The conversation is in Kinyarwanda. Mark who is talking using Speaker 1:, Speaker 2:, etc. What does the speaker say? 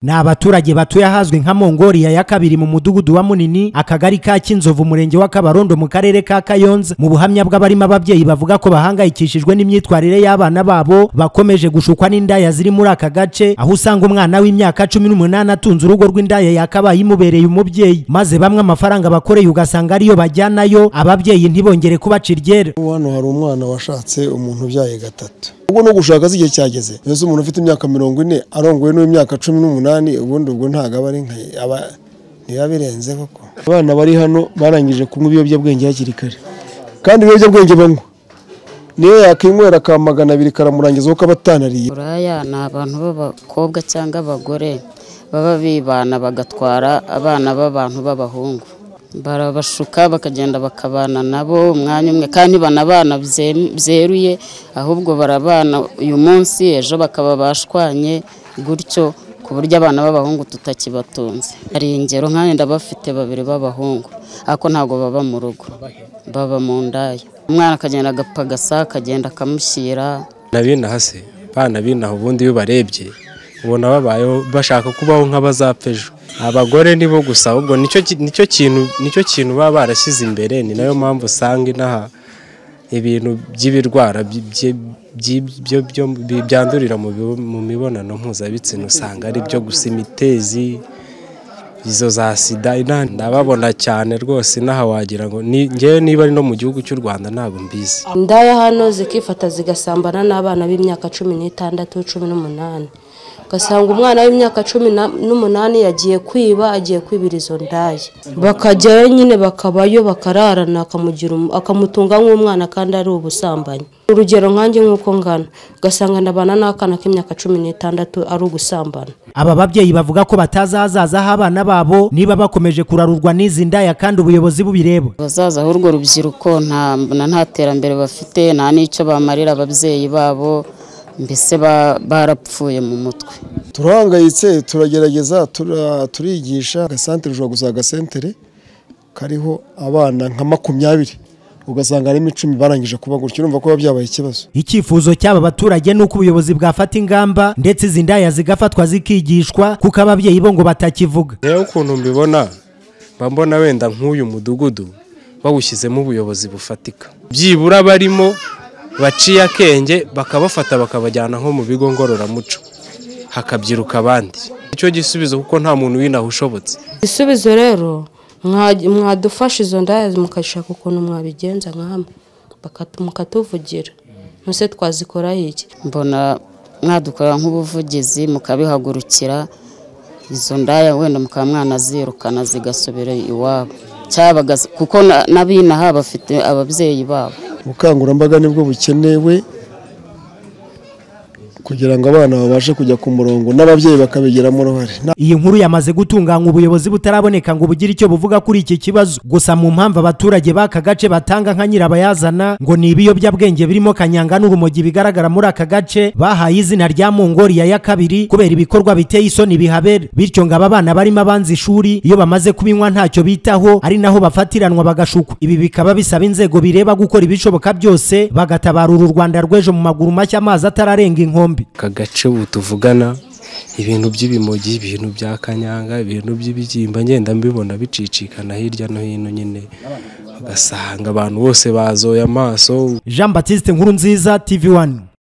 Speaker 1: ni abaturage batuye ahazwi nka mongoliya ya kabiri mu mudugudu wa munini akagari ka kinzovu umurenge wa kabarondo mu karere ka kayonza mu buhamya bw'abarimo ababyeyi bavuga ko bahangayikishijwe n'imyitwarire y'abana babo bakomeje gushukwa n'indaya ziri muri aka gace aho usanga umwana w'imyaka cumi n'umunani atunze urugo rw'indaya yakabaye imubereye umubyeyi maze bamwe amafaranga bakoreye ugasanga ariyo bajyanayo ababyeyi ntibongere kubacira iryera
Speaker 2: hano hari umwana washatse umuntu ubyaye gatatu ubwo no gushaka si igihe cyageze mbese umuntu ufite imyaka mirongo ine arongowe n'imyaka cumi n'umunani ubundi ubwo ntabwo aba ari nka aba ntiba birenze koko abana bari hano barangije kunywa ibiyobyabwenge hakiri kare kandi ibiyobyabwenge banywa niyo yakinywera ka magana abiri karamurangizaho ko aba atanariye
Speaker 3: buraya ni abantu b'abakobwa cyangwa abagore baba bibana bagatwara abana b'abantu b'abahungu barabashuka bakagenda bakabana nabo umwanya umwe kandi banabana byeruye ahubwo barabana uyu munsi ejo bakaba bashwanye gutyo ku buryo abana b'abahungu tutakibatunze hari ingero nk'ayenda bafite babiri b'abahungu ariko ntabwo baba mu rugo baba mu ndaya umwana akagenda agapagasa akagenda akamushyira
Speaker 4: hasi bana binaha ubundi iyo ubarebye ubona babayeho bashaka kubaho nk'abazapfa ejo abagore nibo gusa ahubwo nicyo kintu nicyo kintu baba barashyize imbere ni nayo mpamvu usanga inaha ibintu by'ibirwara byandurira mu mibonano mpuzabitsina usanga ari byo gusa imitezi izo za sida ndababona cyane rwose inaha wagira ngo ngewe niba ari no mu gihugu cy'u rwanda ntabwo mbizi
Speaker 5: indaya hano zikifata zigasambana n'abana b'imyaka cumi n'itandatu cumi n'umunani ugasanga umwana w'imyaka cumi n'umunani yagiye kwiba agiye kwibira izo ndaya bakajyayo nyine bakabayo bakararana akamutunga nk'umwana kandi ari ubusambanyi urugero nkanjye nk'uko ngana ugasanga ndabana n'akana k'imyaka cumi n'itandatu ari ugusambana
Speaker 1: aba babyeyi bavuga ko batazi ahazaza h'abana babo niba bakomeje kurarurwa n'izi ndaya kandi ubuyobozi bubireba
Speaker 3: abazaza h'urwo rubyiruko nta terambere bafite nta n'icyo bamarira ababyeyi babo mbese barapfuye mu mutwe
Speaker 2: turahangayitse turagerageza turigisha agasantere ushobora gusanga agasentere kariho abana nka makumyabiri ugasanga harimo icumi barangije kuba gutyo urumva ko biba byabaye ikibazo
Speaker 1: icyifuzo cy'aba baturage ni uko ubuyobozi bwafata ingamba ndetse izi ndaya zigafatwa zikigishwa kuko ababyeyi bo ngo batakivuga
Speaker 4: rero ukuntu mbibona mba mbona wenda nk'uyu mudugudu bawushyizemo ubuyobozi bufatika byibura barimo baciye akenge bakabafata bakabajyana nko mu bigo ngororamuco hakabyiruka abandi nicyo gisubizo kuko nta muntu w'inaha ushobotse
Speaker 5: igisubizo rero mwadufasha izo ndaya mukashaka ukuntu mwabigenza nk'amwe mukatuvugira ntuse twazikoraho iki
Speaker 3: mbona mwadukorera nk'ubuvugizi mukabihagurukira izo ndaya wenda mukaba mwanazirukana zigasubira iwabo kuko n'abinaha bafite ababyeyi babo
Speaker 2: ubukangurambaga nibwo bukenewe kugira ngo abana babashe kujya ku murongo n'ababyeyi bakabigiramo uruhare
Speaker 1: iyi nkuru yamaze gutunganya ubuyobozi butaraboneka ngo bugire icyo buvuga kuri iki kibazo gusa mu mpamvu abaturage b'aka gace batanga nka nyirabayazana ngo ni ibiyobyabwenge birimo kanyanga n'urumogi bigaragara muri aka gace bahaye izina rya mongoliya ya kabiri kubera ibikorwa biteye isoni bihabera bityo ngo aba bana barimo abanza ishuri iyo bamaze kubinywa ntacyo bitaho ari naho bafatiranwa bagashukwa ibi bikaba bisaba inzego bireba gukora ibishoboka byose bagatabarura u rwanda rw'ejo mu maguru mashya amazi atararenga inkombe
Speaker 4: aka gace ubu tuvugana ibintu by'ibimogi ibintu bya kanyanga ibintu by'ibibyimba ngenda mbibona bicicikana hirya no hino nyine ugasanga abantu bose bazoye amaso
Speaker 1: jean batiste nkuru nziza tv wani